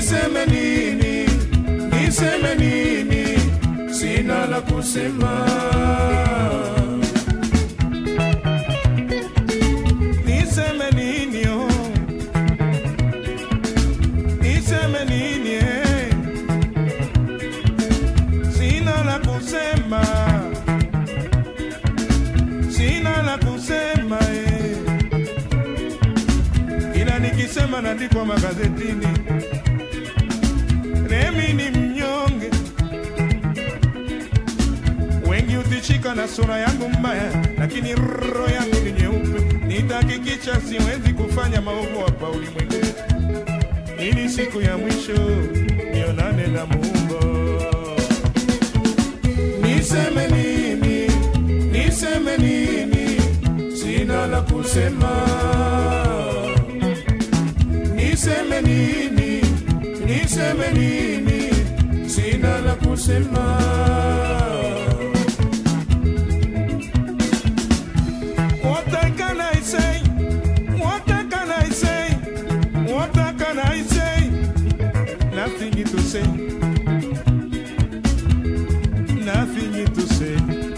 niseme nini, niseme nini, sina la kusema. Niseme nini, oh. niseme nini, eh. sina la kusema, sina la kusema eh. ila nikisema naandikwa magazetini, nemi ni mnyonge, wengi utishika na sura yangu mbaya, lakini roho yangu ni nyeupe. Nitahakikisha siwezi kufanya maovu hapa ulimwenguni, ili siku ya mwisho nionane na Muumba. Niseme nini, niseme nini, sina la kusema. Niseme nini, niseme nini, sina la kusema. What can I say? What can I say? What can I say? Nothing to say. Nothing to say.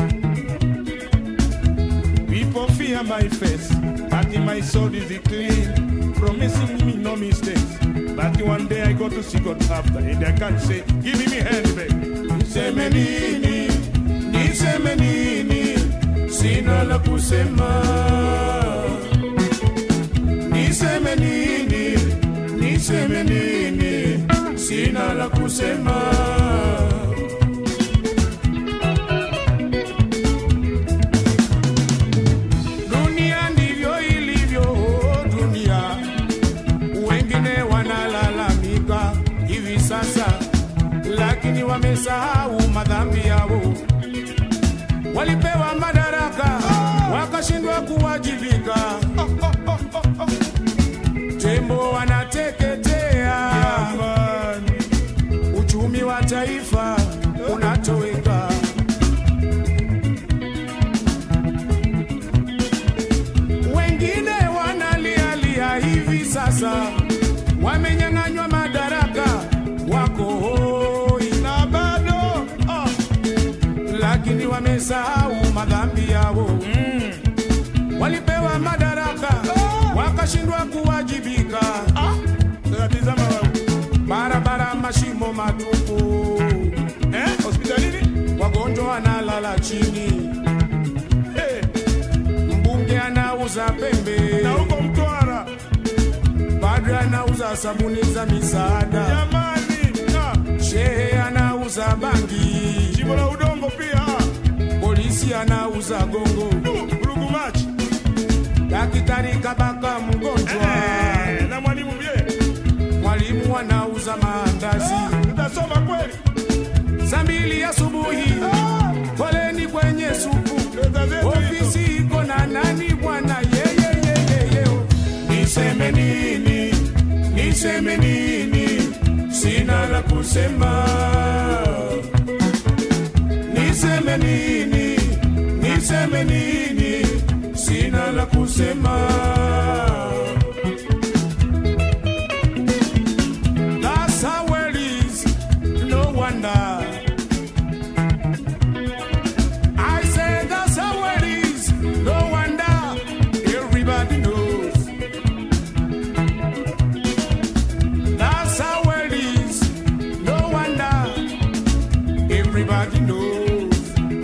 People fear my face, but in my soul is it clean, promising me no mistakes. But one day I go to see God after, and I can't say, give me me hand back. Niseme nini, niseme nini, sina la kusema. Niseme nini, niseme nini, sina la kusema. Dunia ndivyo ilivyo, dunia. Wengine wanalalamika hivi sasa, lakini wamesahau madhambi yao. Walipewa madaraka wakashindwa kuwajibika. Tembo wanateketea, uchumi wa taifa unatoweka. wengine wanalialia hivi sasa, wamenyang'anywa madaraka, wako hoi na bado ah, lakini wamesahau madhambi yao mm. Walipewa madaraka wakashindwa kuwajibika ah. Tazama wewe. barabara mashimo matupu eh? hospitalini wagonjwa wanalala chini hey mbunge anauza pembe na huko Mtwara padre anauza sabuni za misaada jamani, shehe anauza bangi jimbo la udongo pia, polisi anauza gongo Rugumachi, daktari kabaka mgonjwa na mwalimu bie, mwalimu anauza maandazi utasoma kweli saa mbili asubuhi foleni kwenye supu ofisi iko na nani bwana yeyeyeyeye niseme nini niseme nini sina la kusema niseme nini niseme nini sina la kusema That's how it is, no wonder. I said that's how it is. No wonder everybody knows. That's how it is. No wonder everybody knows.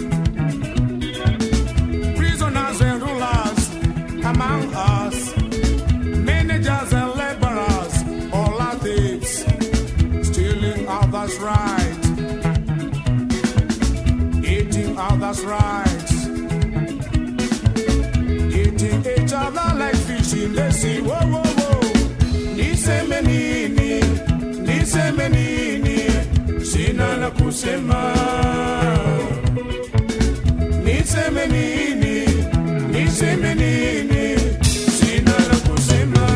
Prisoners and rulers among us, managers and laborers, all are thieves, stealing others' rights eating others' rights, eating each other like fish in the sea. Whoa, whoa, whoa. Niseme nini, niseme nini, sina la kusema. Niseme nini, niseme nini, sina la kusema.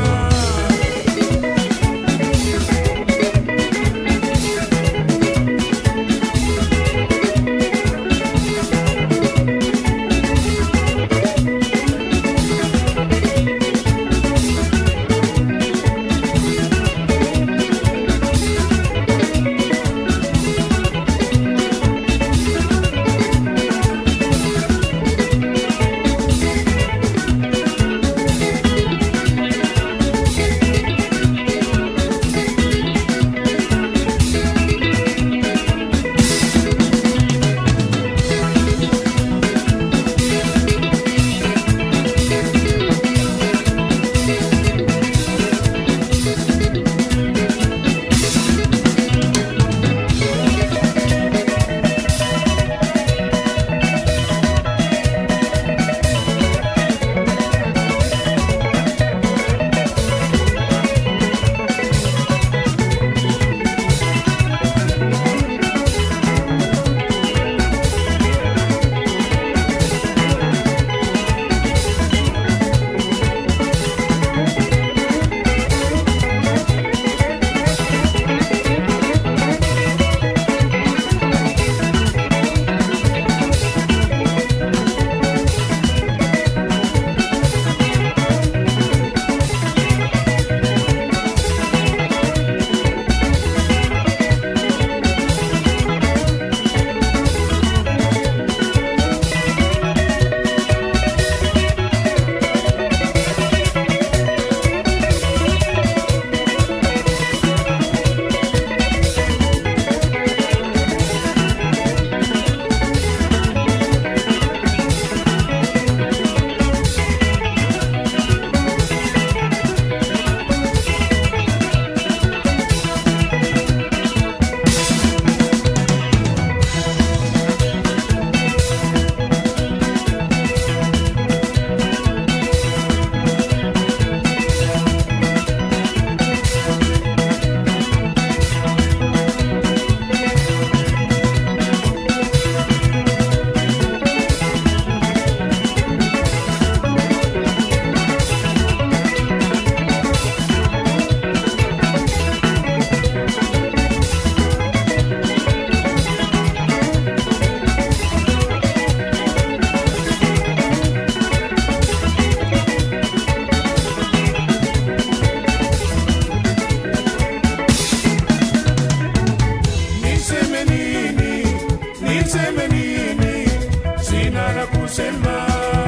niseme nini? Sina la kusema.